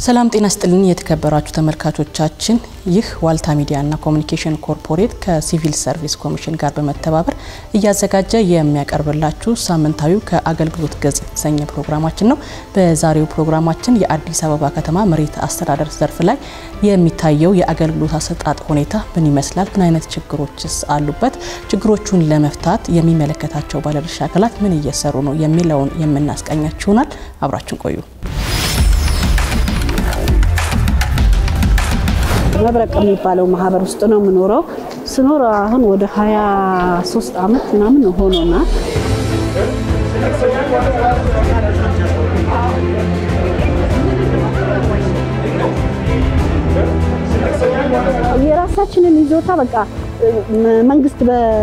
ሰላም ጤና ስጥልን የተከበራችሁ ተመልካቾቻችን፣ ይህ ዋልታ ሚዲያና ኮሚኒኬሽን ኮርፖሬት ከሲቪል ሰርቪስ ኮሚሽን ጋር በመተባበር እያዘጋጀ የሚያቀርብላችሁ ሳምንታዊው ከአገልግሎት ገጽ የተሰኘ ፕሮግራማችን ነው። በዛሬው ፕሮግራማችን የአዲስ አበባ ከተማ መሬት አስተዳደር ዘርፍ ላይ የሚታየው የአገልግሎት አሰጣጥ ሁኔታ ምን ይመስላል፣ ምን አይነት ችግሮችስ አሉበት፣ ችግሮቹን ለመፍታት የሚመለከታቸው ባለድርሻ አካላት ምን እየሰሩ ነው የሚለውን የምናስቃኛችሁ ይሆናል። አብራችን ቆዩ። መብረቅ የሚባለው ማህበር ውስጥ ነው የምኖረው። ስኖር አሁን ወደ 23 ዓመት ምናምን ሆኖናል። የራሳችንን ይዞታ በቃ መንግስት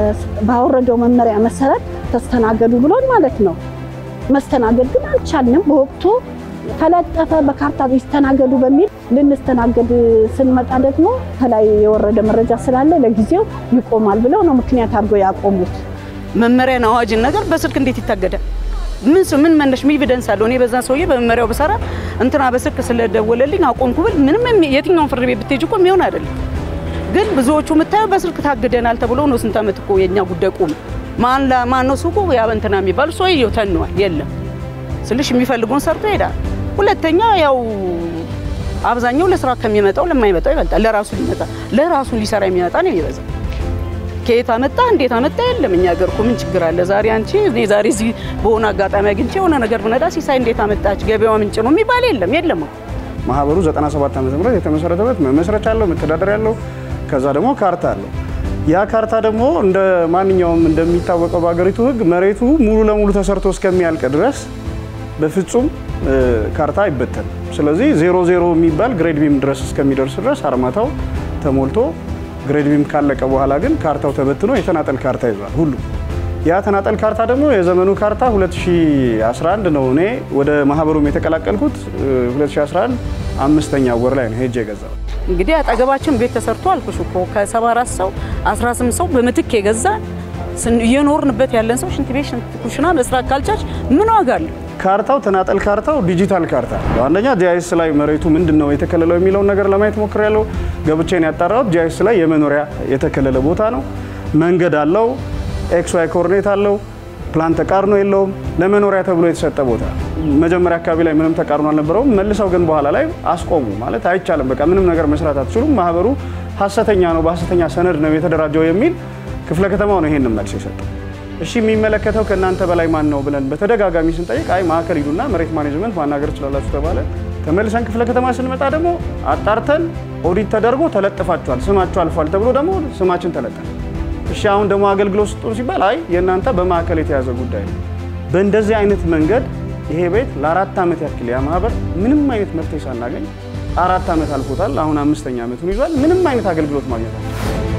ባወረደው መመሪያ መሰረት ተስተናገዱ ብሎን ማለት ነው። መስተናገድ ግን አልቻልንም በወቅቱ ተለጠፈ በካርታ ይስተናገዱ በሚል ልንስተናገድ ስንመጣ ደግሞ ከላይ የወረደ መረጃ ስላለ ለጊዜው ይቆማል ብለው ነው ምክንያት አድርገው ያቆሙት። መመሪያን አዋጅን ነገር በስልክ እንዴት ይታገዳል? ምን ምን መነሽ ምን ኤቪደንስ አለው? እኔ በዛ ሰውዬ በመመሪያው ብሰራ እንትና በስልክ ስለደወለልኝ አቆምኩ ብል ምንም የትኛውን ፍርድ ቤት ብትሄጅ እኮ የሚሆን አይደለም። ግን ብዙዎቹ የምታየው በስልክ ታግደናል ተብሎ ነው። ስንት ዓመት እኮ የኛ ጉዳይ ቆመ። ማን ማን ነው ሱቁ ያ እንትና የሚባል ሰውዬው ተነዋል። የለም ስልሽ የሚፈልጉን ሰርቶ ይሄዳል። ሁለተኛ ያው አብዛኛው ለስራ ከሚመጣው ለማይመጣው ይበልጣል። ለራሱ ሊመጣ ለራሱ ሊሰራ የሚመጣ ነው የሚበዛው። ከየት አመጣ እንዴት አመጣ የለም። እኛ ሀገር እኮ ምን ችግር አለ? ዛሬ አንቺ እኔ ዛሬ እዚህ በሆነ አጋጣሚ አግኝቼ የሆነ ነገር ብነዳ ሲሳይ እንዴት አመጣች ገበያዋ ምንጭ ነው የሚባል የለም የለም። ማህበሩ 97 ዓመተ ምህረት የተመሰረተበት መመስረቻ አለው፣ መተዳደሪያ አለው፣ ከዛ ደግሞ ካርታ አለው። ያ ካርታ ደግሞ እንደ ማንኛውም እንደሚታወቀው በሀገሪቱ ሕግ መሬቱ ሙሉ ለሙሉ ተሰርቶ እስከሚያልቅ ድረስ በፍጹም ካርታ አይበተንም። ስለዚህ ዜሮ ዜሮ የሚባል ግሬድ ቢም ድረስ እስከሚደርስ ድረስ አርማታው ተሞልቶ ግሬድ ቢም ካለቀ በኋላ ግን ካርታው ተበትኖ የተናጠል ካርታ ይዟል ሁሉ። ያ ተናጠል ካርታ ደግሞ የዘመኑ ካርታ 2011 ነው። እኔ ወደ ማህበሩም የተቀላቀልኩት 2011 አምስተኛ ወር ላይ ነው ሄጄ የገዛው። እንግዲህ አጠገባችን ቤት ተሰርቶ አልኩሽ እኮ ከ74 ሰው 18 ሰው በምትክ የገዛ እየኖርንበት ያለን ሰው ሽንት ቤት ሽንት ኩሽና መስራት ካልቻች ምን ዋጋ አለው? ካርታው ተናጠል ካርታው ዲጂታል ካርታ አንደኛ ጂአይኤስ ላይ መሬቱ ምንድን ነው የተከለለው የሚለውን ነገር ለማየት ሞክሬያለሁ። ገብቼን ያጣራሁት ጂአይኤስ ላይ የመኖሪያ የተከለለ ቦታ ነው። መንገድ አለው፣ ኤክስ ዋይ ኮርኔት አለው፣ ፕላን ተቃርኖ የለውም። ለመኖሪያ ተብሎ የተሰጠ ቦታ መጀመሪያ አካባቢ ላይ ምንም ተቃርኖ አልነበረውም። መልሰው ግን በኋላ ላይ አስቆሙ። ማለት አይቻልም፣ በቃ ምንም ነገር መስራት አትችሉም፣ ማህበሩ ሀሰተኛ ነው፣ በሀሰተኛ ሰነድ ነው የተደራጀው የሚል ክፍለ ከተማው ነው ይሄንን መልስ የሰጠው። እሺ የሚመለከተው ከእናንተ በላይ ማን ነው ብለን በተደጋጋሚ ስንጠይቅ አይ ማዕከል ሂዱና መሬት ማኔጅመንት ማናገር ትችላላችሁ ተባለ። ተመልሰን ክፍለ ከተማ ስንመጣ ደግሞ አጣርተን ኦዲት ተደርጎ ተለጥፋችኋል፣ ስማችሁ አልፏል ተብሎ ደግሞ ስማችን ተለጠፈ። እሺ አሁን ደግሞ አገልግሎት ስጡን ሲባል አይ የእናንተ በማዕከል የተያዘ ጉዳይ ነው። በእንደዚህ አይነት መንገድ ይሄ ቤት ለአራት ዓመት ያክል ያ ማህበር ምንም አይነት መፍትሄ ሳናገኝ አራት ዓመት አልፎታል። አሁን አምስተኛ ዓመቱን ይዟል። ምንም አይነት አገልግሎት ማግኘት አለ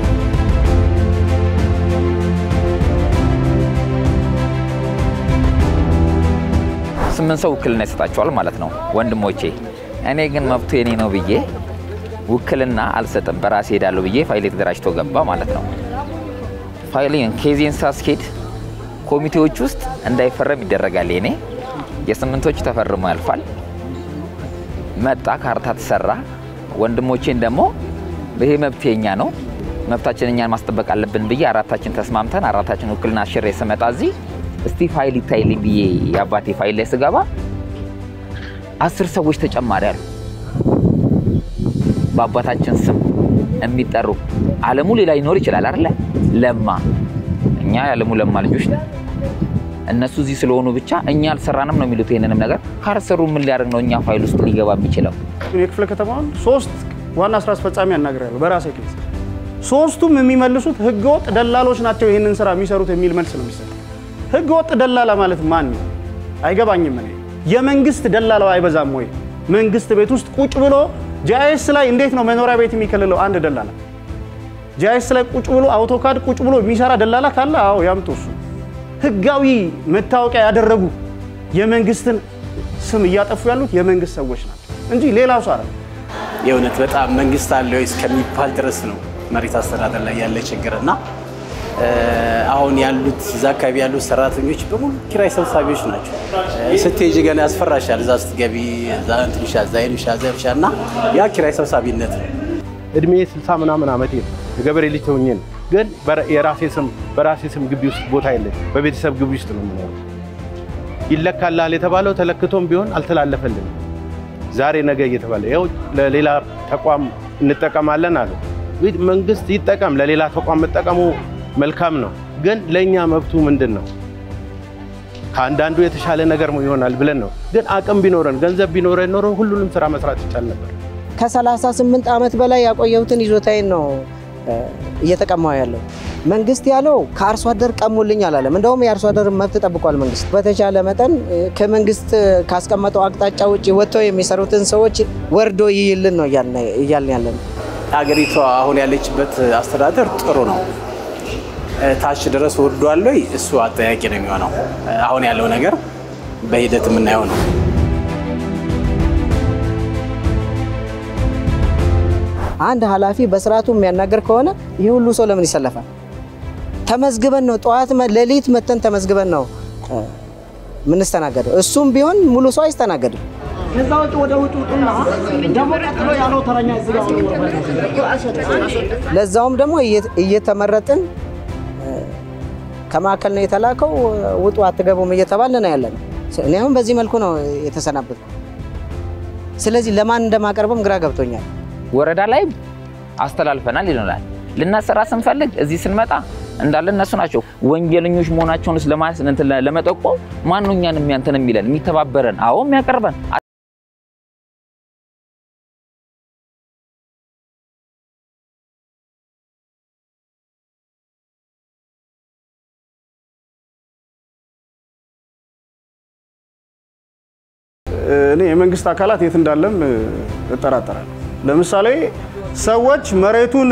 ስምንት ሰው ውክልና ይሰጣቸዋል ማለት ነው ወንድሞቼ። እኔ ግን መብቱ የኔ ነው ብዬ ውክልና አልሰጥም፣ በራሴ ሄዳለሁ ብዬ ፋይሌ ተደራጅቶ ገባ ማለት ነው። ፋይሌን ኬዜን ሳስኬድ ኮሚቴዎች ውስጥ እንዳይፈረም ይደረጋል። የኔ የስምንቶቹ ተፈርሞ ያልፋል። መጣ፣ ካርታ ተሰራ። ወንድሞቼን ደግሞ ይሄ መብት የኛ ነው፣ መብታችን እኛን ማስጠበቅ አለብን ብዬ አራታችን ተስማምተን አራታችን ውክልና አሽሬ ስመጣ እዚህ እስቲ ፋይል ይታይልኝ ብዬ የአባቴ ፋይል ላይ ስገባ አስር ሰዎች ተጨማሪ አሉ። በአባታችን ስም የሚጠሩ አለሙ ሌላ ሊኖር ይችላል አይደለ? ለማ እኛ የአለሙ ለማ ልጆች ነን። እነሱ እዚህ ስለሆኑ ብቻ እኛ አልሰራንም ነው የሚሉት። ይህንንም ነገር ካልሰሩ ምን ሊያደርግ ነው እኛ ፋይል ውስጥ ሊገባ የሚችለው? የክፍለ ከተማውን ሶስት ዋና ስራ አስፈጻሚ አናግሬያለሁ በራሴ ኬዝ። ሶስቱም የሚመልሱት ህገወጥ ደላሎች ናቸው ይህንን ስራ የሚሰሩት የሚል መልስ ነው የሚሰጥ ህገ ወጥ ደላላ ማለት ማን ነው? አይገባኝም። እኔ የመንግስት ደላላው አይበዛም ወይ? መንግስት ቤት ውስጥ ቁጭ ብሎ ጂአይኤስ ላይ እንዴት ነው መኖሪያ ቤት የሚከልለው? አንድ ደላላ ጂአይኤስ ላይ ቁጭ ብሎ አውቶካድ ቁጭ ብሎ የሚሰራ ደላላ ካለ አዎ ያምጡ። እሱ ህጋዊ መታወቂያ ያደረጉ የመንግስትን ስም እያጠፉ ያሉት የመንግስት ሰዎች ናቸው እንጂ ሌላ ሰው አይደለም። የእውነት በጣም መንግስት አለ ወይ እስከሚባል ድረስ ነው መሬት አስተዳደር ላይ ያለ ችግር እና አሁን ያሉት እዛ አካባቢ ያሉት ሰራተኞች በሙሉ ኪራይ ሰብሳቢዎች ናቸው። ስትሄጂ ገና ያስፈራሻል። እዛ ስትገቢ እዛ እንትን ይሻ እዛ ይሻ እዛ ይሻ እና ያ ኪራይ ሰብሳቢነት ነው። እድሜ ስልሳ ምናምን ዓመቴ ነው። የገበሬ ልጅ ሆኜ ነው። ግን የራሴ ስም በራሴ ስም ግቢ ውስጥ ቦታ የለኝ። በቤተሰብ ግቢ ውስጥ ነው የምኖረው። ይለካልሃል የተባለው ተለክቶም ቢሆን አልተላለፈልንም። ዛሬ ነገ እየተባለ ይኸው ለሌላ ተቋም እንጠቀማለን አሉ። መንግስት ይጠቀም፣ ለሌላ ተቋም መጠቀሙ መልካም ነው። ግን ለእኛ መብቱ ምንድን ነው? ከአንዳንዱ የተሻለ ነገር ይሆናል ብለን ነው። ግን አቅም ቢኖረን ገንዘብ ቢኖረን ኖሮ ሁሉንም ስራ መስራት ይቻል ነበር። ከ38 ዓመት በላይ ያቆየሁትን ይዞታዬን ነው እየተቀማው ያለው። መንግስት ያለው ከአርሶ አደር ቀሙልኝ አላለም። እንደውም የአርሶ አደር መብት ጠብቋል። መንግስት በተቻለ መጠን ከመንግስት ካስቀመጠው አቅጣጫ ውጭ ወጥተው የሚሰሩትን ሰዎች ወርዶ ይይልን ነው እያልን ያለ ነው። ሀገሪቷ አሁን ያለችበት አስተዳደር ጥሩ ነው። ታች ድረስ ወርዷል ወይ? እሱ አጠያቂ ነው የሚሆነው። አሁን ያለው ነገር በሂደት የምናየው ነው። አንድ ኃላፊ በስርዓቱ የሚያናገር ከሆነ ይህ ሁሉ ሰው ለምን ይሰለፋል? ተመዝግበን ነው ጠዋት ሌሊት መተን ተመዝግበን ነው የምንስተናገደው። እሱም ቢሆን ሙሉ ሰው አይስተናገድም። ለዛውም ደግሞ እየተመረጥን ከማዕከል ነው የተላከው፣ ውጡ አትገቡም እየተባልን ነው ያለን። እኔ አሁን በዚህ መልኩ ነው የተሰናበቱ። ስለዚህ ለማን እንደማቀርብም ግራ ገብቶኛል። ወረዳ ላይ አስተላልፈናል ይለናል። ልናሰራ ስንፈልግ እዚህ ስንመጣ እንዳለ እነሱ ናቸው ወንጀለኞች መሆናቸውን ለመጠቆም ማነው እኛን የሚያንተን የሚለን የሚተባበረን? አዎ የሚያቀርበን እኔ የመንግስት አካላት የት እንዳለም እጠራጠራለሁ። ለምሳሌ ሰዎች መሬቱን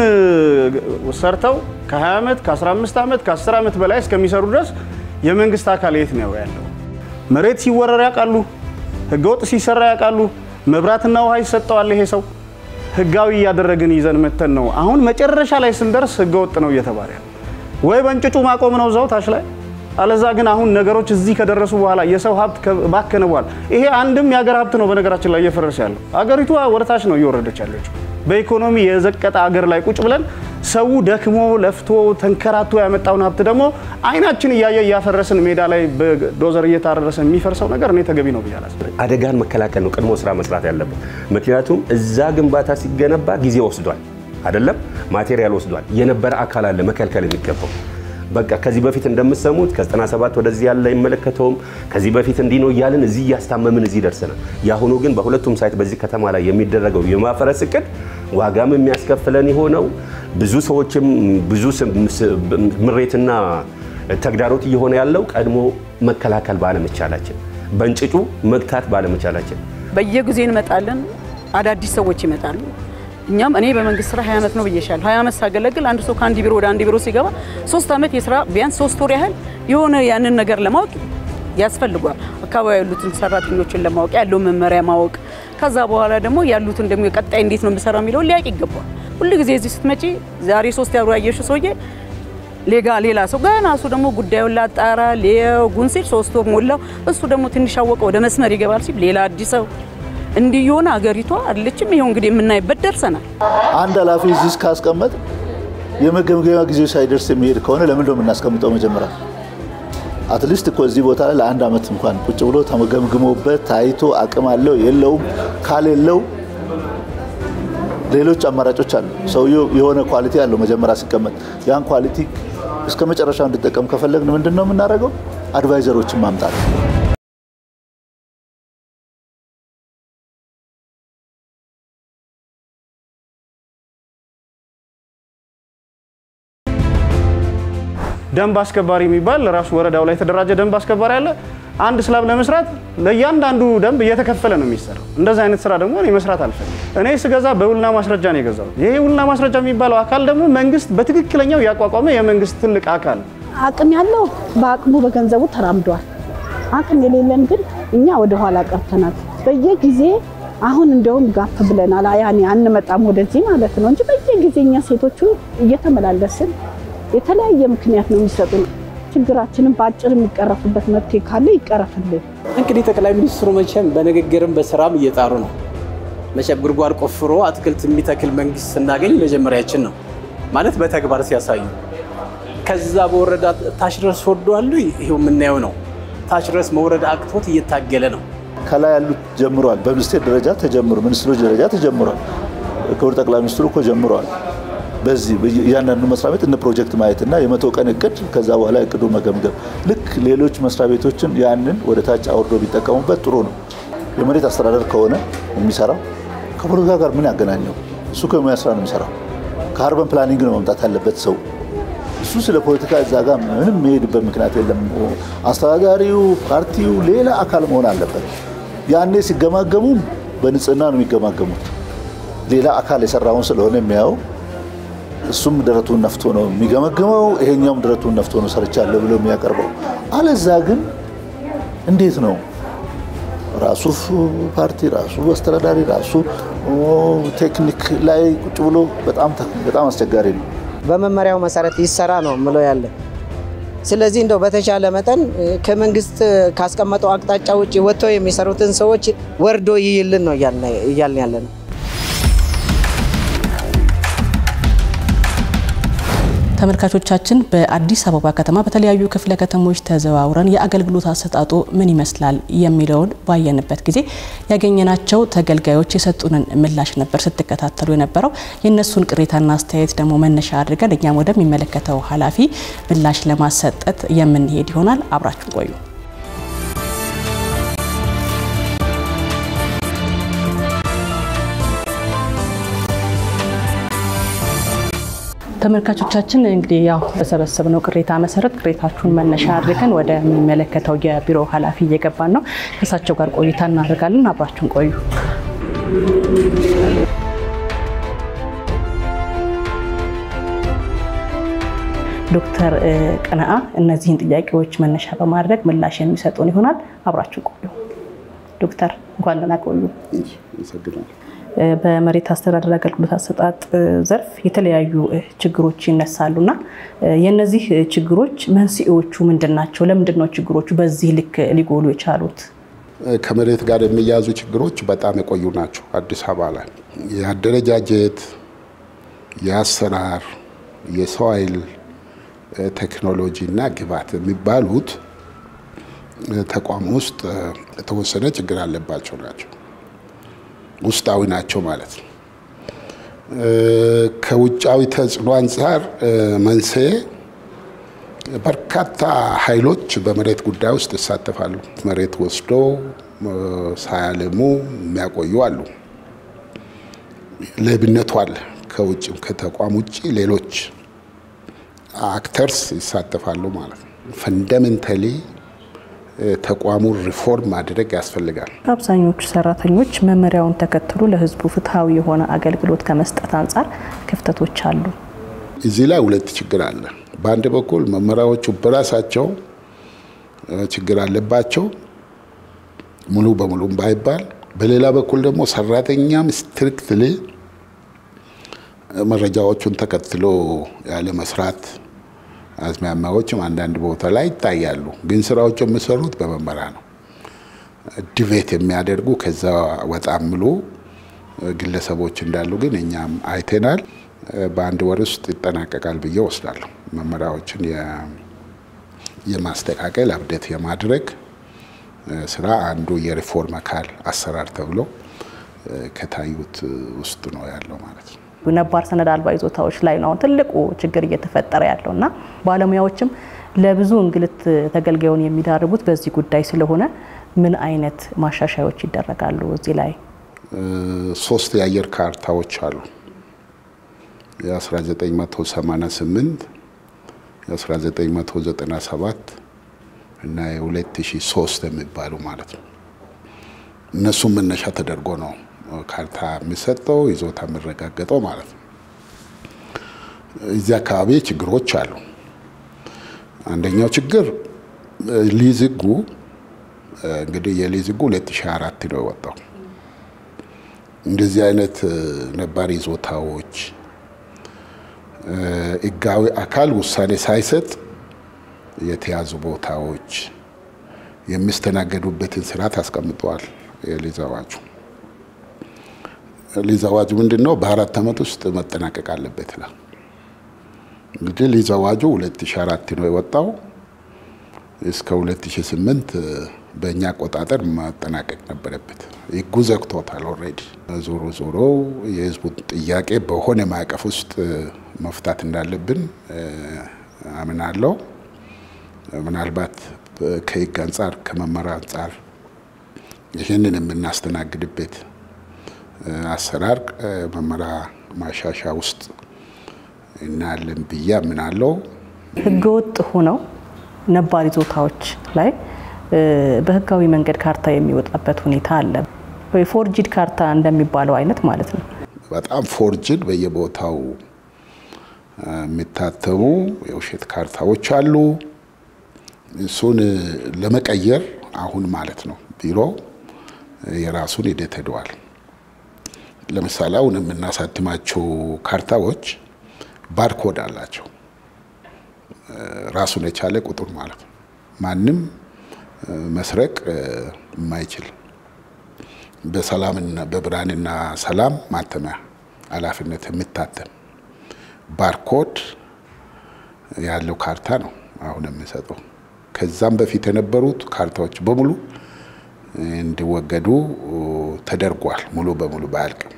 ሰርተው ከ20 ዓመት ከ15 ዓመት ከ10 ዓመት በላይ እስከሚሰሩ ድረስ የመንግስት አካል የት ነው ያለው? መሬት ሲወረር ያውቃሉ። ህገወጥ ሲሰራ ያውቃሉ። መብራትና ውሃ ይሰጠዋል። ይሄ ሰው ህጋዊ እያደረግን ይዘን መተን ነው። አሁን መጨረሻ ላይ ስንደርስ ህገወጥ ነው እየተባለ ያለ ወይ በእንጭጩ ማቆም ነው እዛው ታች ላይ አለዛ ግን አሁን ነገሮች እዚህ ከደረሱ በኋላ የሰው ሀብት ባከነ በኋላ ይሄ አንድም የሀገር ሀብት ነው በነገራችን ላይ እየፈረሰ ያለው አገሪቷ ወደ ታች ነው እየወረደች ያለችው። በኢኮኖሚ የዘቀጠ አገር ላይ ቁጭ ብለን ሰው ደክሞ ለፍቶ ተንከራቶ ያመጣውን ሀብት ደግሞ አይናችን እያየ እያፈረስን ሜዳ ላይ በዶዘር እየታረሰ የሚፈርሰው ነገር እኔ ተገቢ ነው ብዬ አላስብም። አደጋን መከላከል ነው ቅድሞ ስራ መስራት ያለበት። ምክንያቱም እዛ ግንባታ ሲገነባ ጊዜ ወስዷል፣ አይደለም ማቴሪያል ወስዷል። የነበረ አካል አለ መከልከል የሚገባው በቃ ከዚህ በፊት እንደምትሰሙት ከ97 ወደዚህ ያለ አይመለከተውም። ከዚህ በፊት እንዲህ ነው እያልን እዚህ እያስታመምን እዚህ ደርሰናል። የአሁኑ ግን በሁለቱም ሳይት በዚህ ከተማ ላይ የሚደረገው የማፈረስ እቅድ ዋጋም የሚያስከፍለን የሆነው ብዙ ሰዎችም ብዙ ምሬትና ተግዳሮት እየሆነ ያለው ቀድሞ መከላከል ባለመቻላችን፣ በእንጭጩ መግታት ባለመቻላችን በየጊዜው እንመጣለን፣ አዳዲስ ሰዎች ይመጣሉ። እኛም እኔ በመንግስት ስራ 20 ዓመት ነው ብዬሻለሁ። 20 ዓመት ሳገለግል አንድ ሰው ከአንድ ቢሮ ወደ አንድ ቢሮ ሲገባ ሶስት ዓመት የስራ ቢያንስ ሶስት ወር ያህል የሆነ ያንን ነገር ለማወቅ ያስፈልጓል። አካባቢ ያሉትን ሰራተኞችን ለማወቅ ያለው መመሪያ ማወቅ፣ ከዛ በኋላ ደግሞ ያሉትን ደግሞ ቀጣይ እንዴት ነው የምሰራው የሚለውን ሊያውቅ ይገባል። ሁሉ ጊዜ እዚህ ስትመጪ ዛሬ ሶስት ያብሮ ያየሽው ሰውዬ ሌጋ ሌላ ሰው ገና እሱ ደግሞ ጉዳዩን ላጣራ ሊያጉን ሲል ሶስት ወር ሞላው። እሱ ደግሞ ትንሽ አወቀ ወደ መስመር ይገባል ሲል ሌላ አዲስ ሰው እንዲህ የሆነ አገሪቷ አለችም። ይኸው እንግዲህ የምናይበት ደርሰናል። አንድ ኃላፊ እዚህ እስካስቀመጥ የመገምገሚያ ጊዜው ሳይደርስ የሚሄድ ከሆነ ለምን ነው የምናስቀምጠው? መጀመሪያ አትሊስት እኮ እዚህ ቦታ ላይ ለአንድ ዓመት እንኳን ቁጭ ብሎ ተመገምግሞበት ታይቶ አቅም አለው የለውም፣ ካሌለው ሌሎች አማራጮች አሉ። ሰውየው የሆነ ኳሊቲ አለው መጀመሪያ ሲቀመጥ፣ ያን ኳሊቲ እስከ መጨረሻው እንዲጠቀም ከፈለግን ምንድን ነው የምናደርገው? አድቫይዘሮችን ማምጣት ደንብ አስከባሪ የሚባል ለራሱ ወረዳው ላይ የተደራጀ ደንብ አስከባሪ አለ። አንድ ስላብ ለመስራት ለእያንዳንዱ ደንብ እየተከፈለ ነው የሚሰራው። እንደዚህ አይነት ስራ ደግሞ እኔ መስራት አልፈልግም። እኔ ስገዛ በውልና ማስረጃ ነው የገዛሁት። ይሄ ውልና ማስረጃ የሚባለው አካል ደግሞ መንግስት በትክክለኛው ያቋቋመ የመንግስት ትልቅ አካል ነው። አቅም ያለው በአቅሙ በገንዘቡ ተራምዷል። አቅም የሌለን ግን እኛ ወደ ኋላ ቀርተናል። በየጊዜ አሁን እንደውም ጋፍ ብለናል። ያኔ አንመጣም ወደዚህ ማለት ነው እንጂ በየጊዜ እኛ ሴቶቹ እየተመላለስን የተለያየ ምክንያት ነው የሚሰጡን። ችግራችንን በአጭር የሚቀረፉበት መፍትሄ ካለ ይቀረፍልን። እንግዲህ ጠቅላይ ሚኒስትሩ መቼም በንግግርም በስራም እየጣሩ ነው። መቼም ጉድጓድ ቆፍሮ አትክልት የሚተክል መንግስት ስናገኝ መጀመሪያችን ነው ማለት በተግባር ሲያሳዩ። ከዛ በወረዳ ታች ድረስ ወርደዋል። ይሄው የምናየው ነው። ታች ድረስ መውረድ አቅቶት እየታገለ ነው። ከላይ ያሉት ጀምረዋል። በሚኒስቴር ደረጃ ተጀምሮ ሚኒስትሮች ደረጃ ተጀምሯል። ክቡር ጠቅላይ ሚኒስትሩ እኮ ጀምረዋል። በዚህ እያንዳንዱ መስሪያ ቤት እነ ፕሮጀክት ማየትና የመቶ ቀን እቅድ ከዛ በኋላ እቅዱ መገምገም ልክ ሌሎች መስሪያ ቤቶችን ያንን ወደ ታች አውርዶ ቢጠቀሙበት ጥሩ ነው። የመሬት አስተዳደር ከሆነ የሚሰራው ከፖለቲካ ጋር ምን ያገናኘው? እሱ ከሙያ ስራ ነው የሚሰራው። ከአርበን ፕላኒንግ ነው መምጣት ያለበት ሰው እሱ ስለ ፖለቲካ እዛ ጋር ምንም የሚሄድበት ምክንያት የለም። አስተዳዳሪው ፓርቲው ሌላ አካል መሆን አለበት። ያኔ ሲገማገሙም በንጽህና ነው የሚገማገሙት። ሌላ አካል የሰራውን ስለሆነ የሚያየው እሱም ደረቱን ነፍቶ ነው የሚገመግመው፣ ይሄኛውም ደረቱን ነፍቶ ነው ሰርቻለሁ ብሎ የሚያቀርበው። አለዛ ግን እንዴት ነው ራሱ ፓርቲ ራሱ አስተዳዳሪ ራሱ ቴክኒክ ላይ ቁጭ ብሎ በጣም አስቸጋሪ ነው። በመመሪያው መሰረት ይሰራ ነው ምለው ያለ። ስለዚህ እንደው በተቻለ መጠን ከመንግስት ካስቀመጠው አቅጣጫ ውጭ ወጥተው የሚሰሩትን ሰዎች ወርዶ ይይልን ነው እያልን ያለ ነው። ተመልካቾቻችን በአዲስ አበባ ከተማ በተለያዩ ክፍለ ከተሞች ተዘዋውረን የአገልግሎት አሰጣጡ ምን ይመስላል የሚለውን ባየንበት ጊዜ ያገኘናቸው ተገልጋዮች የሰጡንን ምላሽ ነበር ስትከታተሉ የነበረው። የእነሱን ቅሬታና አስተያየት ደግሞ መነሻ አድርገን እኛም ወደሚመለከተው ኃላፊ ምላሽ ለማሰጠት የምንሄድ ይሆናል። አብራችሁን ቆዩ። ተመልካቾቻችን እንግዲህ ያው በሰበሰብነው ቅሬታ መሰረት ቅሬታችሁን መነሻ አድርገን ወደሚመለከተው የቢሮ ኃላፊ እየገባን ነው። ከእሳቸው ጋር ቆይታ እናደርጋለን። አብራችሁን ቆዩ። ዶክተር ቀነአ እነዚህን ጥያቄዎች መነሻ በማድረግ ምላሽ የሚሰጡን ይሆናል። አብራችሁን ቆዩ። ዶክተር እንኳን ደህና ቆዩ። በመሬት አስተዳደር አገልግሎት አሰጣጥ ዘርፍ የተለያዩ ችግሮች ይነሳሉና የእነዚህ ችግሮች መንስኤዎቹ ምንድን ናቸው? ለምንድን ነው ችግሮቹ በዚህ ልክ ሊጎሉ የቻሉት? ከመሬት ጋር የሚያያዙ ችግሮች በጣም የቆዩ ናቸው። አዲስ አበባ ላይ የአደረጃጀት፣ የአሰራር፣ የሰው ኃይል ቴክኖሎጂ እና ግብዓት የሚባሉት ተቋም ውስጥ የተወሰነ ችግር አለባቸው ናቸው ውስጣዊ ናቸው ማለት ነው። ከውጫዊ ተጽዕኖ አንጻር መንስኤ በርካታ ኃይሎች በመሬት ጉዳይ ውስጥ ይሳተፋሉ። መሬት ወስዶ ሳያለሙ የሚያቆዩ አሉ። ሌብነቱ አለ። ከውጭ ከተቋም ውጭ ሌሎች አክተርስ ይሳተፋሉ ማለት ነው። ፈንዳሜንታሊ ተቋሙን ሪፎርም ማድረግ ያስፈልጋል። አብዛኞቹ ሰራተኞች መመሪያውን ተከትሎ ለሕዝቡ ፍትሐዊ የሆነ አገልግሎት ከመስጠት አንጻር ክፍተቶች አሉ። እዚህ ላይ ሁለት ችግር አለ። በአንድ በኩል መመሪያዎቹ በራሳቸው ችግር አለባቸው፣ ሙሉ በሙሉም ባይባል፣ በሌላ በኩል ደግሞ ሰራተኛም ስትሪክትሊ መረጃዎቹን ተከትሎ ያለ መስራት አዝማሚያዎችም አንዳንድ ቦታ ላይ ይታያሉ። ግን ስራዎች የሚሰሩት በመመሪያ ነው። ዲቬት የሚያደርጉ ከዛ ወጣ የሚሉ ግለሰቦች እንዳሉ ግን እኛም አይተናል። በአንድ ወር ውስጥ ይጠናቀቃል ብዬ ወስዳለሁ። መመሪያዎችን የማስተካከል አብዴት የማድረግ ስራ አንዱ የሪፎርም አካል አሰራር ተብሎ ከታዩት ውስጥ ነው ያለው ማለት ነው። ነባር ሰነድ አልባ ይዞታዎች ላይ ነው ትልቁ ችግር እየተፈጠረ ያለው እና ባለሙያዎችም ለብዙ እንግልት ተገልጋዩን የሚዳርጉት በዚህ ጉዳይ ስለሆነ ምን አይነት ማሻሻዮች ይደረጋሉ? እዚህ ላይ ሶስት የአየር ካርታዎች አሉ። የ1988 የ1997 እና የ2003 የሚባሉ ማለት ነው። እነሱም መነሻ ተደርጎ ነው ካርታ የሚሰጠው ይዞታ የሚረጋገጠው ማለት ነው። እዚህ አካባቢ ችግሮች አሉ። አንደኛው ችግር ሊዝ ሕጉ እንግዲህ የሊዝ ሕጉ 2004 ነው የወጣው። እንደዚህ አይነት ነባር ይዞታዎች ህጋዊ አካል ውሳኔ ሳይሰጥ የተያዙ ቦታዎች የሚስተናገዱበትን ስርዓት አስቀምጠዋል። የሊዝ አዋጁ ሊዝ አዋጁ ምንድን ነው? በአራት ዓመት ውስጥ መጠናቀቅ አለበት ይላል። እንግዲህ ሊዝ አዋጁ 2004 ነው የወጣው። እስከ 2008 በእኛ አቆጣጠር መጠናቀቅ ነበረበት። ህጉ ዘግቶታል ኦልሬዲ። ዞሮ ዞሮ የህዝቡን ጥያቄ በሆነ ማዕቀፍ ውስጥ መፍታት እንዳለብን አምናለሁ። ምናልባት ከህግ አንጻር ከመመሪያ አንጻር ይህንን የምናስተናግድበት አሰራር መመሪያ ማሻሻያ ውስጥ እናያለን ብዬ አምናለሁ። ህገወጥ ሆነው ነባር ይዞታዎች ላይ በህጋዊ መንገድ ካርታ የሚወጣበት ሁኔታ አለ። ወይ ፎርጂድ ካርታ እንደሚባለው አይነት ማለት ነው። በጣም ፎርጅድ በየቦታው የሚታተሙ የውሸት ካርታዎች አሉ። እሱን ለመቀየር አሁን ማለት ነው ቢሮ የራሱን ሂደት ሄደዋል። ለምሳሌ አሁን የምናሳትማቸው ካርታዎች ባርኮድ አላቸው፣ ራሱን የቻለ ቁጥር ማለት ነው። ማንም መስረቅ የማይችል በሰላምና በብርሃንና ሰላም ማተሚያ ኃላፊነት የሚታተም ባርኮድ ያለው ካርታ ነው አሁን የሚሰጠው። ከዛም በፊት የነበሩት ካርታዎች በሙሉ እንዲወገዱ ተደርጓል። ሙሉ በሙሉ ባያልቅም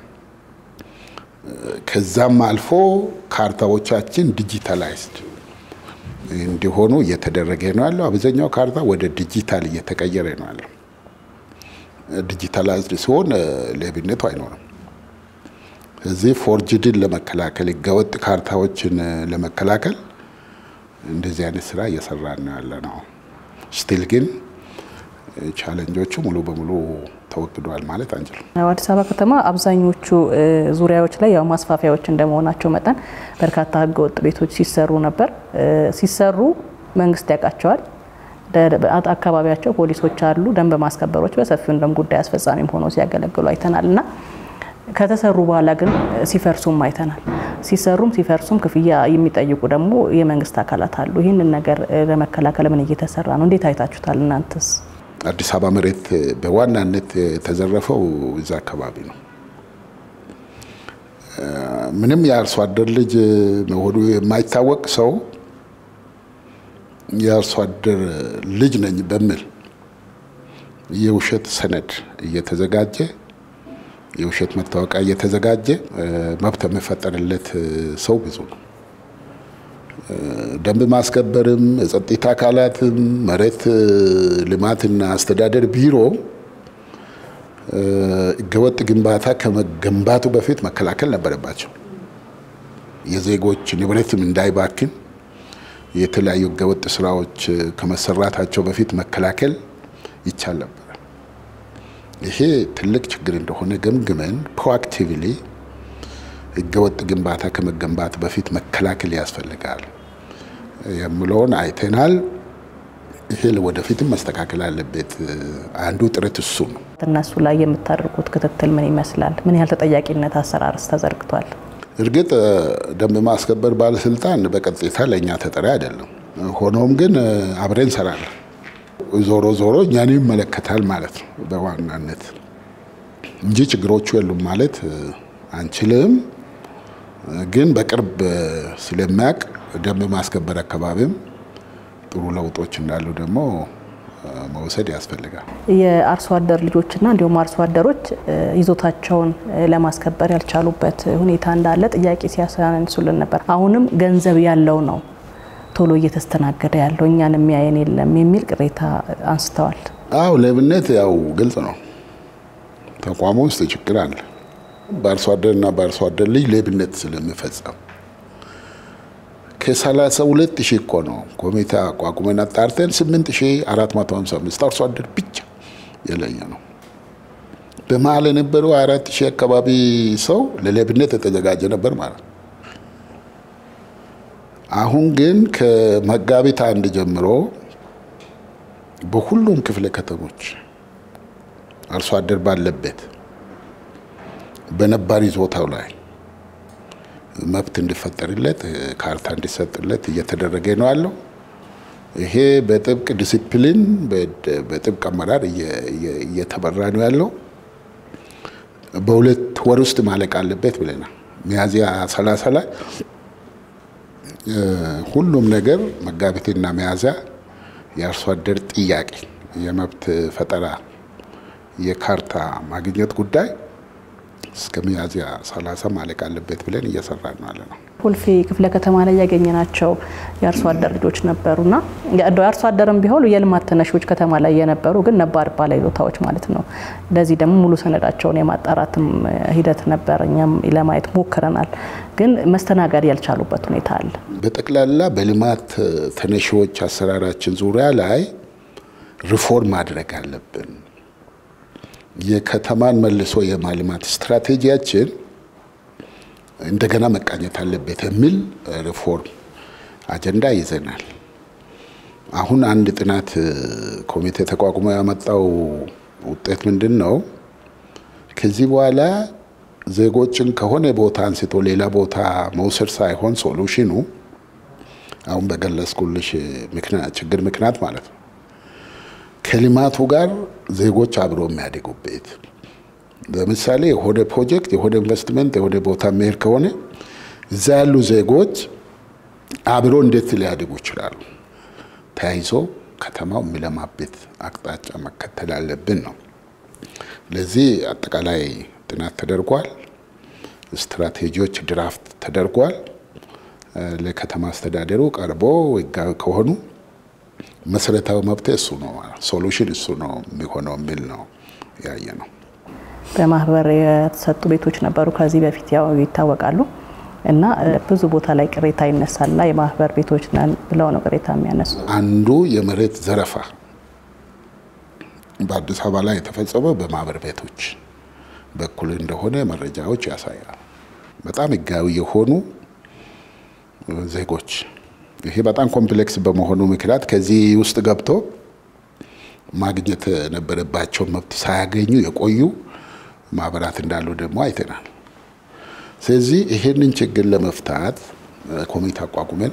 ከዛም አልፎ ካርታዎቻችን ዲጂታላይዝድ እንዲሆኑ እየተደረገ ነው ያለው። አብዛኛው ካርታ ወደ ዲጂታል እየተቀየረ ነው ያለው። ዲጂታላይዝድ ሲሆን ሌብነቱ አይኖርም። እዚህ ፎርጅድን ለመከላከል ህገወጥ ካርታዎችን ለመከላከል እንደዚህ አይነት ስራ እየሰራን ነው ያለ ነው። ስቲል ግን ቻለንጆቹ ሙሉ በሙሉ ተወግደዋል ማለት አንችልም። አዲስ አበባ ከተማ አብዛኞቹ ዙሪያዎች ላይ ያው ማስፋፊያዎች እንደመሆናቸው መጠን በርካታ ህገወጥ ቤቶች ሲሰሩ ነበር። ሲሰሩ መንግስት ያውቃቸዋል። አካባቢያቸው ፖሊሶች አሉ፣ ደንብ ማስከበሮች በሰፊው እንደም ጉዳይ አስፈጻሚም ሆነው ሲያገለግሉ አይተናል እና ከተሰሩ በኋላ ግን ሲፈርሱም አይተናል። ሲሰሩም ሲፈርሱም ክፍያ የሚጠይቁ ደግሞ የመንግስት አካላት አሉ። ይህንን ነገር ለመከላከል ምን እየተሰራ ነው? እንዴት አይታችሁታል እናንተስ? አዲስ አበባ መሬት በዋናነት የተዘረፈው እዛ አካባቢ ነው። ምንም የአርሶ አደር ልጅ መሆኑ የማይታወቅ ሰው የአርሶ አደር ልጅ ነኝ በሚል የውሸት ሰነድ እየተዘጋጀ የውሸት መታወቂያ እየተዘጋጀ መብት የሚፈጠርለት ሰው ብዙ ነው። ደንብ ማስከበርም የጸጥታ አካላትም መሬት ልማትና አስተዳደር ቢሮ ህገወጥ ግንባታ ከመገንባቱ በፊት መከላከል ነበረባቸው። የዜጎች ንብረትም እንዳይባክን የተለያዩ ህገወጥ ስራዎች ከመሰራታቸው በፊት መከላከል ይቻል ነበር። ይሄ ትልቅ ችግር እንደሆነ ገምግመን ፕሮአክቲቭሊ ህገወጥ ግንባታ ከመገንባት በፊት መከላከል ያስፈልጋል የምለውን አይተናል። ይሄ ወደፊትም መስተካከል አለበት። አንዱ ጥረት እሱ ነው። እነሱ ላይ የምታደርጉት ክትትል ምን ይመስላል? ምን ያህል ተጠያቂነት አሰራርስ ተዘርግቷል? እርግጥ ደንብ ማስከበር ባለስልጣን በቀጥታ ለእኛ ተጠሪ አይደለም። ሆኖም ግን አብረን እንሰራለን። ዞሮ ዞሮ እኛን ይመለከታል ማለት ነው በዋናነት እንጂ ችግሮቹ የሉም ማለት አንችልም። ግን በቅርብ ስለሚያውቅ ደንብ ማስከበር አካባቢም ጥሩ ለውጦች እንዳሉ ደግሞ መውሰድ ያስፈልጋል። የአርሶ አደር ልጆችና እንዲሁም አርሶ አደሮች ይዞታቸውን ለማስከበር ያልቻሉበት ሁኔታ እንዳለ ጥያቄ ሲያሳንሱልን ነበር። አሁንም ገንዘብ ያለው ነው ቶሎ እየተስተናገደ ያለው እኛን የሚያየን የለም የሚል ቅሬታ አንስተዋል። አው ሌብነት ያው ግልጽ ነው። ተቋሙ ውስጥ ችግር አለ። በአርሶ አደርና በአርሶ አደር ልጅ ሌብነት ስለሚፈጸም ከሰላሳ ሁለት ሺህ እኮ ነው ኮሚቴ አቋቁመን አጣርተን ስምንት ሺህ አራት መቶ ሀምሳ አምስት አርሶ አደር ብቻ የለየ ነው። በመሀል የነበረው አራት ሺህ አካባቢ ሰው ለሌብነት የተዘጋጀ ነበር ማለት ነው። አሁን ግን ከመጋቢት አንድ ጀምሮ በሁሉም ክፍለ ከተሞች አርሶ አደር ባለበት በነባር ይዞታው ላይ መብት እንዲፈጠርለት ካርታ እንዲሰጥለት እየተደረገ ነው ያለው። ይሄ በጥብቅ ዲሲፕሊን በጥብቅ አመራር እየተመራ ነው ያለው። በሁለት ወር ውስጥ ማለቅ አለበት ብለናል። ሚያዝያ ሰላሳ ላይ ሁሉም ነገር መጋቢትና ሚያዝያ የአርሶ አደር ጥያቄ የመብት ፈጠራ የካርታ ማግኘት ጉዳይ እስከ ሚያዝያ 30 ማለቅ አለበት ብለን እየሰራን ነው ያለ ነው። ኮልፌ ክፍለ ከተማ ላይ ያገኘናቸው የአርሶ አደር ልጆች ነበሩና የአርሶ አደርም ቢሆኑ የልማት ተነሺዎች ከተማ ላይ የነበሩ ግን ነባር ባለይዞታዎች ማለት ነው። ለዚህ ደግሞ ሙሉ ሰነዳቸውን የማጣራትም ሂደት ነበር። እኛም ለማየት ሞክረናል፣ ግን መስተናገድ ያልቻሉበት ሁኔታ አለ። በጠቅላላ በልማት ተነሺዎች አሰራራችን ዙሪያ ላይ ሪፎርም ማድረግ አለብን። የከተማን መልሶ የማልማት ስትራቴጂያችን እንደገና መቃኘት አለበት የሚል ሪፎርም አጀንዳ ይዘናል። አሁን አንድ ጥናት ኮሚቴ ተቋቁሞ ያመጣው ውጤት ምንድን ነው? ከዚህ በኋላ ዜጎችን ከሆነ ቦታ አንስቶ ሌላ ቦታ መውሰድ ሳይሆን ሶሉሽኑ አሁን በገለጽኩልሽ ችግር ምክንያት ማለት ነው ከልማቱ ጋር ዜጎች አብሮ የሚያድጉበት ለምሳሌ የሆነ ፕሮጀክት የሆነ ኢንቨስትመንት የሆነ ቦታ መሄድ ከሆነ እዛ ያሉ ዜጎች አብሮ እንዴት ሊያድጉ ይችላሉ? ተያይዞ ከተማው የሚለማበት አቅጣጫ መከተል አለብን ነው። ለዚህ አጠቃላይ ጥናት ተደርጓል። ስትራቴጂዎች ድራፍት ተደርጓል። ለከተማ አስተዳደሩ ቀርቦ ህጋዊ ከሆኑ መሰረታዊ መብት እሱ ነው፣ ሶሉሽን እሱ ነው የሚሆነው የሚል ነው ያየ ነው። በማህበር የተሰጡ ቤቶች ነበሩ ከዚህ በፊት ያው ይታወቃሉ። እና ብዙ ቦታ ላይ ቅሬታ ይነሳልና የማህበር ቤቶች ነን ብለው ነው ቅሬታ የሚያነሱ። አንዱ የመሬት ዘረፋ በአዲስ አበባ ላይ የተፈጸመው በማህበር ቤቶች በኩል እንደሆነ መረጃዎች ያሳያል። በጣም ህጋዊ የሆኑ ዜጎች ይሄ በጣም ኮምፕሌክስ በመሆኑ ምክንያት ከዚህ ውስጥ ገብቶ ማግኘት የነበረባቸው መብት ሳያገኙ የቆዩ ማህበራት እንዳሉ ደግሞ አይተናል። ስለዚህ ይሄንን ችግር ለመፍታት ኮሚቴ አቋቁመን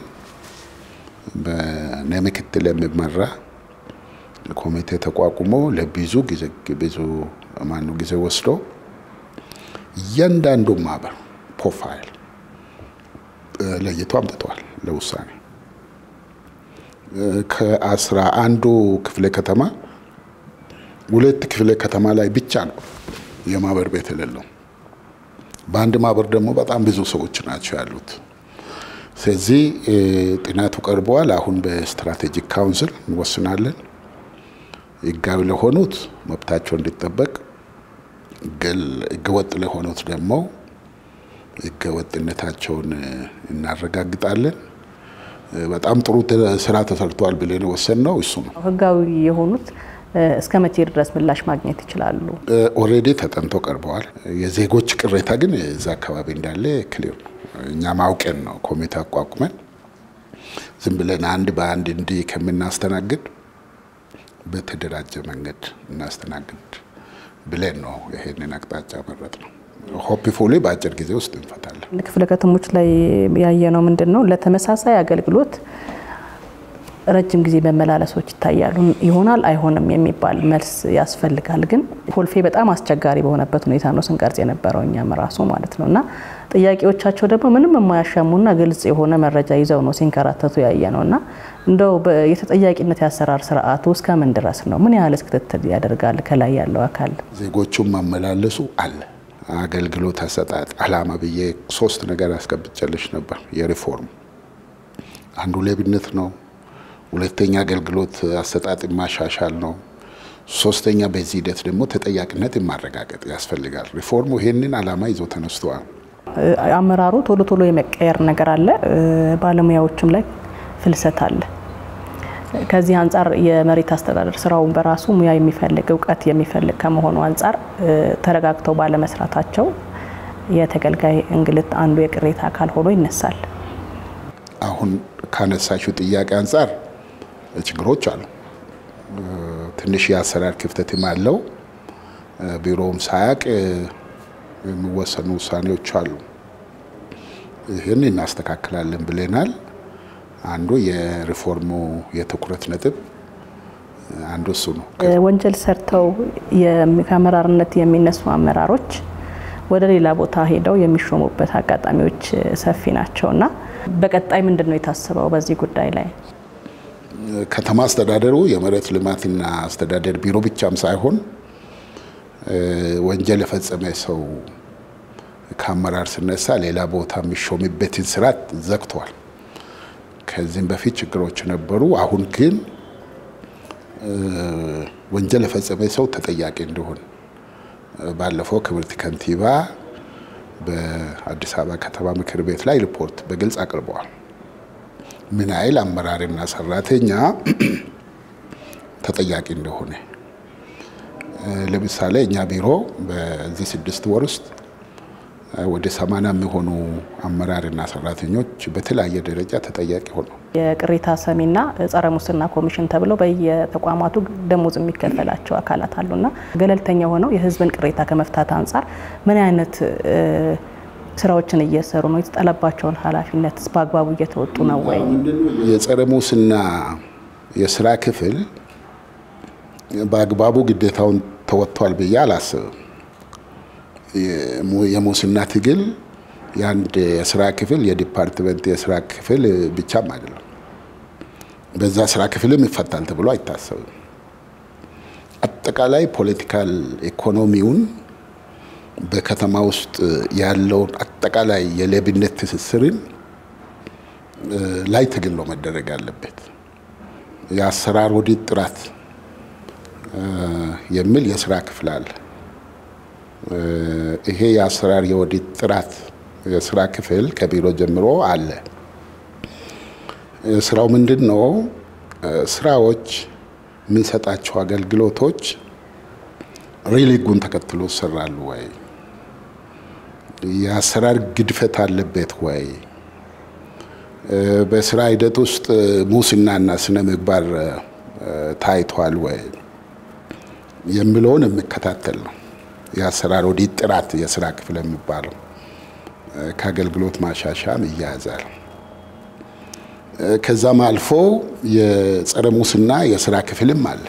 በእኔ ምክትል የሚመራ ኮሚቴ ተቋቁሞ ለብዙ ጊዜ ብዙ ማኑ ጊዜ ወስዶ እያንዳንዱ ማህበር ፕሮፋይል ለይቶ አምጥተዋል ለውሳኔ። ከአስራ አንዱ ክፍለ ከተማ ሁለት ክፍለ ከተማ ላይ ብቻ ነው የማህበር ቤት የሌለው። በአንድ ማህበር ደግሞ በጣም ብዙ ሰዎች ናቸው ያሉት። ስለዚህ ጥናቱ ቀርበዋል። አሁን በስትራቴጂክ ካውንስል እንወስናለን። ህጋዊ ለሆኑት መብታቸው እንዲጠበቅ፣ ህገወጥ ለሆኑት ደግሞ ህገወጥነታቸውን እናረጋግጣለን። በጣም ጥሩ ስራ ተሰርቷል ብለን የወሰንነው እሱ ነው። ህጋዊ የሆኑት እስከ መቼ ድረስ ምላሽ ማግኘት ይችላሉ? ኦልሬዲ ተጠንቶ ቀርበዋል። የዜጎች ቅሬታ ግን እዛ አካባቢ እንዳለ ክሊር ነው። እኛ ማውቀን ነው ኮሚቴ አቋቁመን ዝም ብለን አንድ በአንድ እንዲህ ከምናስተናግድ በተደራጀ መንገድ እናስተናግድ ብለን ነው ይሄንን አቅጣጫ መረጥ ነው። ሆፕፉሊ በአጭር ጊዜ ውስጥ እንፈታለን። ክፍለ ከተሞች ላይ ያየነው ምንድን ነው? ለተመሳሳይ አገልግሎት ረጅም ጊዜ መመላለሶች ይታያሉ። ይሆናል አይሆንም የሚባል መልስ ያስፈልጋል። ግን ኮልፌ በጣም አስቸጋሪ በሆነበት ሁኔታ ነው ስንቀርጽ የነበረው እኛም ራሱ ማለት ነው እና ጥያቄዎቻቸው ደግሞ ምንም የማያሻሙና ግልጽ የሆነ መረጃ ይዘው ነው ሲንከራተቱ ያየ ነው እና እንደው የተጠያቂነት የአሰራር ስርዓቱ እስከ ምን ድረስ ነው? ምን ያህልስ ክትትል ያደርጋል ከላይ ያለው አካል? ዜጎቹን ማመላለሱ አለ አገልግሎት አሰጣጥ አላማ ብዬ ሶስት ነገር አስቀምጬልሽ ነበር። የሪፎርም አንዱ ሌብነት ነው። ሁለተኛ አገልግሎት አሰጣጥ ማሻሻል ነው። ሶስተኛ በዚህ ሂደት ደግሞ ተጠያቂነት ማረጋገጥ ያስፈልጋል። ሪፎርሙ ይሄንን አላማ ይዞ ተነስተዋል። አመራሩ ቶሎ ቶሎ የመቀየር ነገር አለ፣ ባለሙያዎችም ላይ ፍልሰት አለ። ከዚህ አንጻር የመሬት አስተዳደር ስራውን በራሱ ሙያ የሚፈልግ እውቀት የሚፈልግ ከመሆኑ አንጻር ተረጋግተው ባለመስራታቸው የተገልጋይ እንግልት አንዱ የቅሬታ አካል ሆኖ ይነሳል። አሁን ካነሳሽው ጥያቄ አንጻር ችግሮች አሉ። ትንሽ የአሰራር ክፍተትም አለው። ቢሮውም ሳያቅ የሚወሰኑ ውሳኔዎች አሉ። ይህን እናስተካክላለን ብለናል። አንዱ የሪፎርሙ የትኩረት ነጥብ አንዱ እሱ ነው። ወንጀል ሰርተው ከአመራርነት የሚነሱ አመራሮች ወደ ሌላ ቦታ ሄደው የሚሾሙበት አጋጣሚዎች ሰፊ ናቸው እና በቀጣይ ምንድን ነው የታሰበው በዚህ ጉዳይ ላይ? ከተማ አስተዳደሩ የመሬት ልማትና አስተዳደር ቢሮ ብቻም ሳይሆን ወንጀል የፈጸመ ሰው ከአመራር ስነሳ ሌላ ቦታ የሚሾምበትን ስርዓት ዘግቷል። ከዚህም በፊት ችግሮች ነበሩ። አሁን ግን ወንጀል የፈጸመ ሰው ተጠያቂ እንዲሆን ባለፈው ክብርት ከንቲባ በአዲስ አበባ ከተማ ምክር ቤት ላይ ሪፖርት በግልጽ አቅርበዋል። ምን ያህል አመራርና ሰራተኛ ተጠያቂ እንደሆነ ለምሳሌ እኛ ቢሮ በዚህ ስድስት ወር ውስጥ ወደ ሰማንያ የሚሆኑ አመራርና ሰራተኞች በተለያየ ደረጃ ተጠያቂ ሆኑ። የቅሬታ ሰሚና ጸረ ሙስና ኮሚሽን ተብለው በየተቋማቱ ደሞዝ የሚከፈላቸው አካላት አሉና ገለልተኛ ሆነው የሕዝብን ቅሬታ ከመፍታት አንጻር ምን አይነት ስራዎችን እየሰሩ ነው? የተጣለባቸውን ኃላፊነት በአግባቡ እየተወጡ ነው ወይ? የጸረ ሙስና የስራ ክፍል በአግባቡ ግዴታውን ተወጥቷል ብዬ አላስብም። የሙስና ትግል የአንድ የስራ ክፍል የዲፓርትመንት የስራ ክፍል ብቻም አይደለም። በዛ ስራ ክፍልም ይፈታል ተብሎ አይታሰብም። አጠቃላይ ፖለቲካል ኢኮኖሚውን በከተማ ውስጥ ያለውን አጠቃላይ የሌብነት ትስስርን ላይ ትግል ነው መደረግ አለበት። የአሰራር ኦዲት ጥራት የሚል የስራ ክፍል አለ። ይሄ የአሰራር የኦዲት ጥራት የስራ ክፍል ከቢሮ ጀምሮ አለ። ስራው ምንድን ነው? ስራዎች የምንሰጣቸው አገልግሎቶች ሪል ህጉን ተከትሎ ይሰራሉ ወይ? የአሰራር ግድፈት አለበት ወይ? በስራ ሂደት ውስጥ ሙስናና ስነ ምግባር ታይቷል ወይ የሚለውን የሚከታተል ነው። የአሰራር ኦዲት ጥራት የስራ ክፍል የሚባለው ከአገልግሎት ማሻሻያም ይያያዛል። ከዛም አልፎ የጸረ ሙስና የስራ ክፍልም አለ።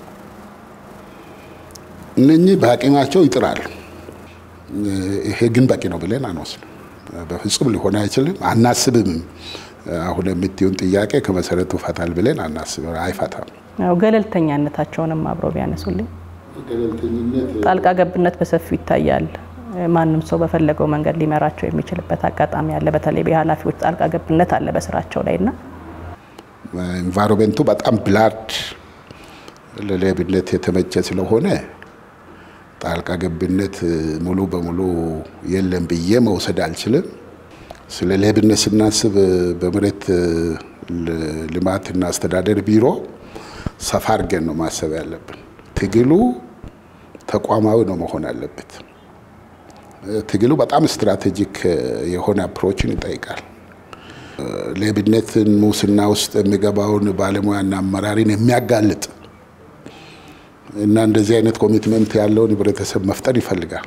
እነኚህ በአቅማቸው ይጥራሉ። ይሄ ግን በቂ ነው ብለን አንወስድም። በፍጹም ሊሆን አይችልም፣ አናስብም። አሁን የምትዩን ጥያቄ ከመሰረቱ ፈታል ብለን አናስብም፣ አይፈታም። ያው ገለልተኛነታቸውንም አብረው ቢያነሱልኝ። ጣልቃ ገብነት በሰፊው ይታያል። ማንም ሰው በፈለገው መንገድ ሊመራቸው የሚችልበት አጋጣሚ አለ። በተለይ የኃላፊዎች ጣልቃ ገብነት አለ በስራቸው ላይ እና ኢንቫይሮንመንቱ በጣም ብላድ ለሌብነት የተመቸ ስለሆነ ጣልቃ ገብነት ሙሉ በሙሉ የለም ብዬ መውሰድ አልችልም። ስለ ሌብነት ስናስብ በመሬት ልማትና አስተዳደር ቢሮ ሰፋ አድርገን ነው ማሰብ ያለብን። ትግሉ ተቋማዊ ነው መሆን አለበት። ትግሉ በጣም ስትራቴጂክ የሆነ አፕሮችን ይጠይቃል። ሌብነትን፣ ሙስና ውስጥ የሚገባውን ባለሙያና አመራሪን የሚያጋልጥ እና እንደዚህ አይነት ኮሚትመንት ያለውን ህብረተሰብ መፍጠር ይፈልጋል።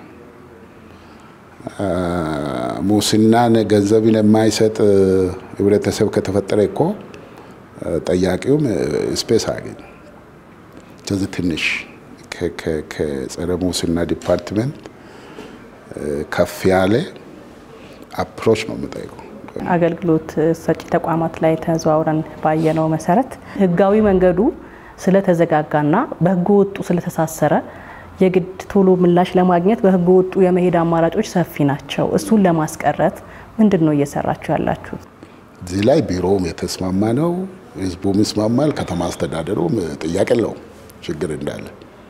ሙስናን ገንዘብን የማይሰጥ ህብረተሰብ ከተፈጠረ እኮ ጠያቂውም ስፔስ አገኝ ከዚህ ትንሽ ከጸረ ሙስና ዲፓርትመንት ከፍ ያለ አፕሮች ነው የምጠይቀው። አገልግሎት ሰጪ ተቋማት ላይ ተዘዋውረን ባየነው መሰረት ህጋዊ መንገዱ ስለተዘጋጋና በህገ ወጡ ስለተሳሰረ የግድ ቶሎ ምላሽ ለማግኘት በህገ ወጡ የመሄድ አማራጮች ሰፊ ናቸው። እሱን ለማስቀረት ምንድን ነው እየሰራችሁ ያላችሁት? እዚህ ላይ ቢሮውም የተስማማ ነው፣ ህዝቡም ይስማማል፣ ከተማ አስተዳደሩም ጥያቄ የለውም ችግር እንዳለ።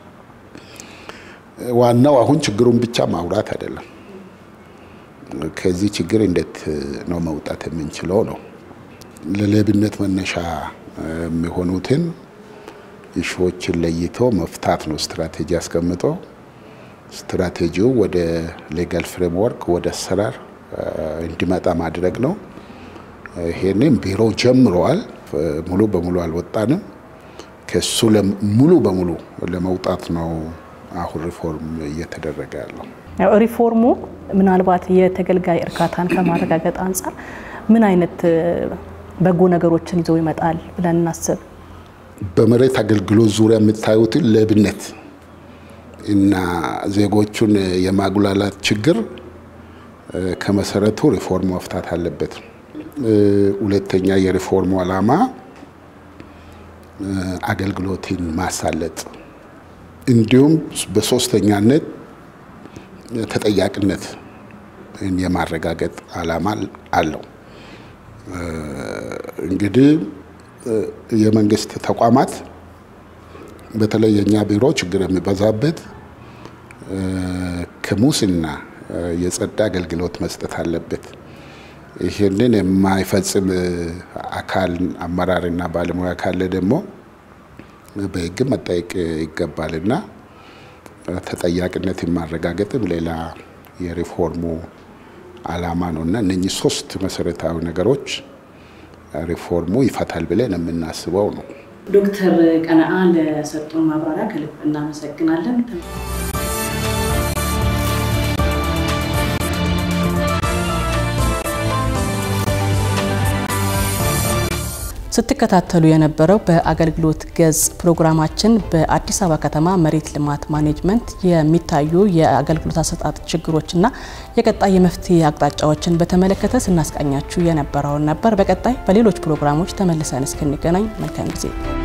ዋናው አሁን ችግሩን ብቻ ማውራት አይደለም፣ ከዚህ ችግር እንዴት ነው መውጣት የምንችለው ነው። ለሌብነት መነሻ የሚሆኑትን ኢሹዎችን ለይቶ መፍታት ነው ስትራቴጂ አስቀምጦ ስትራቴጂው ወደ ሌጋል ፍሬምወርክ ወደ አሰራር እንዲመጣ ማድረግ ነው። ይሄንን ቢሮ ጀምረዋል። ሙሉ በሙሉ አልወጣንም። ከሱ ሙሉ በሙሉ ለመውጣት ነው አሁን ሪፎርም እየተደረገ ያለው። ሪፎርሙ ምናልባት የተገልጋይ እርካታን ከማረጋገጥ አንጻር ምን አይነት በጎ ነገሮችን ይዞ ይመጣል ብለን እናስብ? በመሬት አገልግሎት ዙሪያ የምታዩትን ሌብነት እና ዜጎቹን የማጉላላት ችግር ከመሰረቱ ሪፎርሙ መፍታት አለበት። ሁለተኛ የሪፎርሙ ዓላማ አገልግሎትን ማሳለጥ እንዲሁም በሶስተኛነት ተጠያቂነት የማረጋገጥ ዓላማ አለው። እንግዲህ የመንግስት ተቋማት በተለይ የእኛ ቢሮ ችግር የሚበዛበት ከሙስና የጸዳ አገልግሎት መስጠት አለበት። ይህንን የማይፈጽም አካል አመራርና ባለሙያ ካለ ደግሞ በሕግ መጠየቅ ይገባልና ተጠያቂነት ማረጋገጥም ሌላ የሪፎርሙ ዓላማ ነው እና እነኚህ ሶስት መሰረታዊ ነገሮች ሪፎርሙ ይፈታል ብለን የምናስበው ነው። ዶክተር ቀነአ ለሰጡን ማብራሪያ ከልብ እናመሰግናለን። ስትከታተሉ የነበረው በአገልግሎት ገጽ ፕሮግራማችን በአዲስ አበባ ከተማ መሬት ልማት ማኔጅመንት የሚታዩ የአገልግሎት አሰጣጥ ችግሮችና የቀጣይ የመፍትሄ አቅጣጫዎችን በተመለከተ ስናስቃኛችሁ የነበረውን ነበር። በቀጣይ በሌሎች ፕሮግራሞች ተመልሰን እስክንገናኝ መልካም ጊዜ